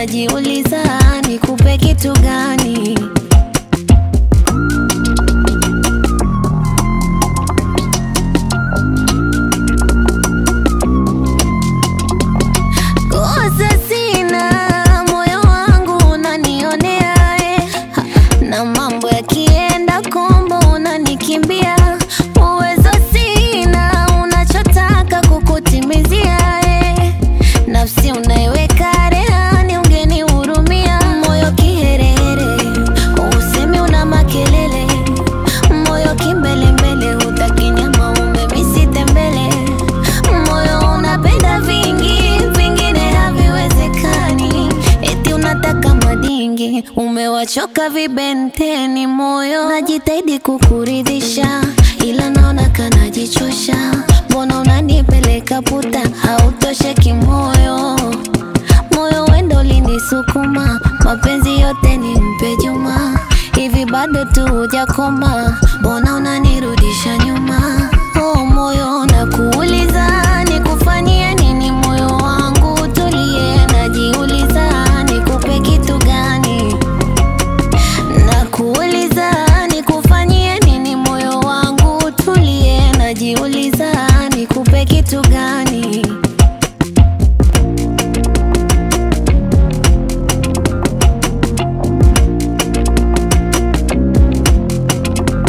najiuliza nikupe kitu gani? Kosa sina, moyo wangu unanionea eh. Ha, na mambo yakienda kombo unanikimbia. Uwezo sina, unachotaka kukutimizia eh. Nafsi unaiweka rehani, ungenihurumia. Moyo kiherehere, usemi una makelele. Moyo kimbelembele, hutaki nyama umemisite mbele. Moyo unapenda vingi, vingine haviwezekani. Eti unataka madingi, umewachoka vibenteni. Moyo najitahidi kukuridhisha, ila naona kanajichosha. Mbona unanipeleka puta, hautosheki moyo moyo wendo ulinisukuma, mapenzi yote ni mpe Juma. Hivi bado tu hujakoma, mbona unanirudisha nyuma?